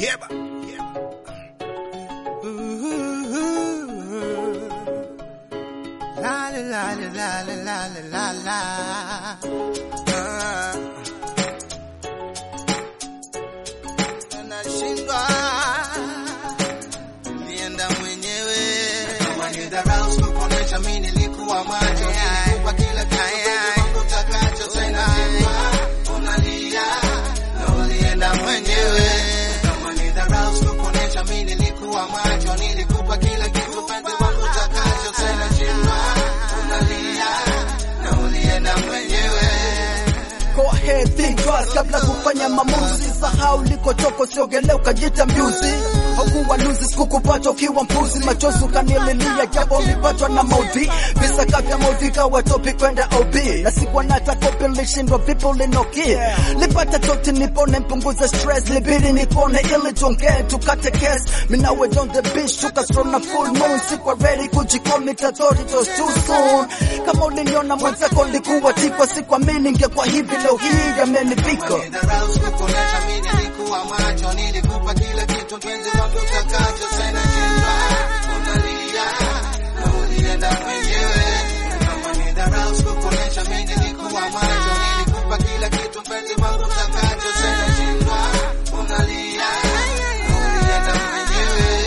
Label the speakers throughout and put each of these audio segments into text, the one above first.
Speaker 1: Yeba. La la la la la la la la la. Ah. Nashindwa nienda mwenyewe kama ni dharau sikuonesha mimi nilikuwa macho nilikupa kila kitu utakacho tena unalia na ulienda mwenyewe kama ni dharau sikuonesha mimi nilikuwa macho nilikupa kila kitu penzi wangu utakacho tena shindwa unalia na ulienda mwenyewe
Speaker 2: Go ahead, think twice kabla kufanya maamuzi. Sahau likotoka, usiogelea ukajita mjuzi. Haukuwa luzi, sikukupata ukiwa mpuzi. Machozi ukanililia, japo ulipatwa na maudhi. Visa kapya maudhi kawa topi kwenda OB. Na sikuwa nata kopi, nilishindwa vipi ulinoki. Lipata toti nipone, mpunguze stress. Libidi nipone ili tuongee, tukate case. Mimi nawe on the beach, tukastroll na full moon. Sikuwa ready kujicommit, I thought it was too soon. Kama uliniona mwenzako nilikuwa tipo, sikuamini ningekuwa hivi leo hii yamenifika.
Speaker 1: Dharau sikuonesha mimi nilikuwa macho, nilikupa kila kitu mpenzi wangu utakacho, tena shindwa unalia na ulienda mwenyewe. Kama ni dharau sikuonesha mimi nilikuwa macho, nilikupa kila kitu mpenzi wangu utakacho, tena shindwa unalia na ulienda mwenyewe.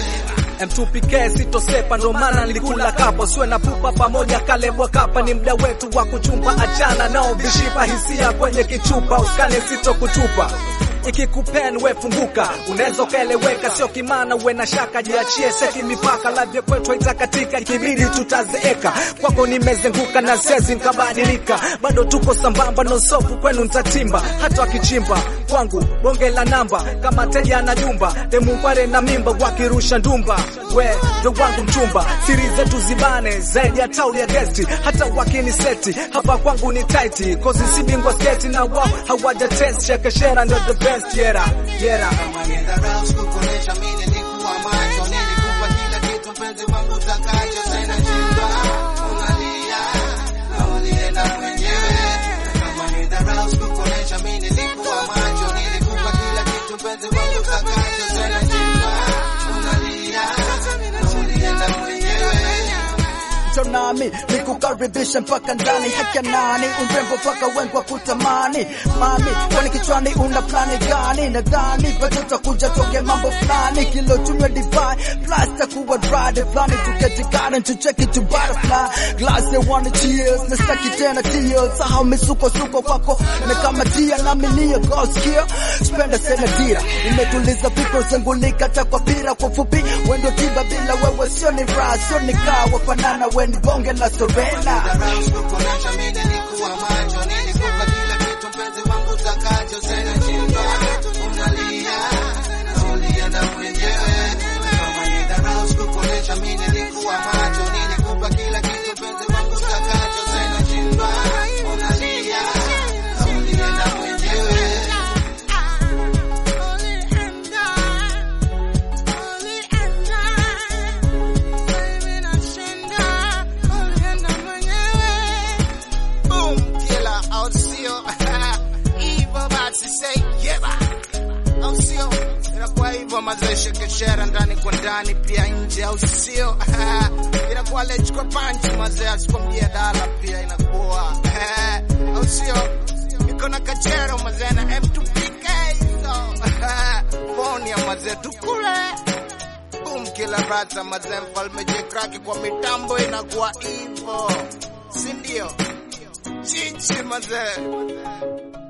Speaker 3: M2PK sitosepa, ndo maana nilikula kapo, siwe na pupa pamoja, kalebwa kapa, ni mda wetu wa kuchumba, achana nao vishipa hisia kwenye kichupa, uskane sito kutupa ikikupen we funguka, unaweza ukaeleweka, sio kimana uwe na shaka, jiachie seki mipaka, lavya kwetu haitakatika, ikibidi tutazeeka, kwako nimezenguka na sezi nkabadilika, bado tuko sambamba, nosofu kwenu ntatimba, hata wakichimba kwangu bonge la namba, kama teja na jumba, demungware na mimba, wakirusha ndumba, we ndo wangu mchumba, siri zetu zibane zaidi ya tauli ya gesti, hata wakiniseti hapa kwangu ni taiti, kozi si bingwa sketi na wao hawaja test, shekeshera ndo the best, yera yera
Speaker 1: Kama ni dharau sikuonesha mimi nilikuwa macho, nilikupa kila kitu mpenzi wangu utakacho, tena shindwa unalia na ulienda mwenyewe. Kama ni dharau sikuonesha mimi nilikuwa macho, nilikupa kila kitu mpenzi wangu utakacho, tena shindwa unalia na ulienda mwenyewe.
Speaker 2: Njoo nami nikukaribisha mpaka ndani, haki ya nani? Urembo mpaka wengi wa kutamani. Mami, kwani kichwani una plani gani? Nadhani bado utakuja toke mambo fulani, kilo tunywe divai plus takuwa dry fulani, tuketi garden tucheki tu butterfly glass they wanna cheers, na saki tena tears, sahau misuko suko kwako na kama tia nami niyo goskia spenda sena dira, umetuliza fikra zengulika hata kwa pira, kwa fupi wendo tiba bila wewe sio ni raha, sio ni kawa fanana we ni bonge la sorena
Speaker 1: Dharau sikuonesha mimi nilikuwa macho, nilikupa kila kitu mpenzi wangu utakacho, tena shindwa unalia na ulienda mwenyewe. Kama ni dharau sikuonesha mimi nilikuwa macho, nilikupa kila kitu mpenzi wangu utakacho, tena shindwa unalia na ulienda mwenyewe. Boom, killer, au sio? Hivyo basi say yeba, au sio? Inakuwa hivyo mazee, shekeshera ndani kwa ndani, pia nje, au sio? Inakuwa lech kwa panchi mazee, asikwambia dala pia inakuwa au sio? Niko na kachero mazee na M2PK so phone ya mazee tukule boom, kila rata mazee, mfalme jekraki kwa mitambo inakuwa hivyo, si ndio? Chichi mazee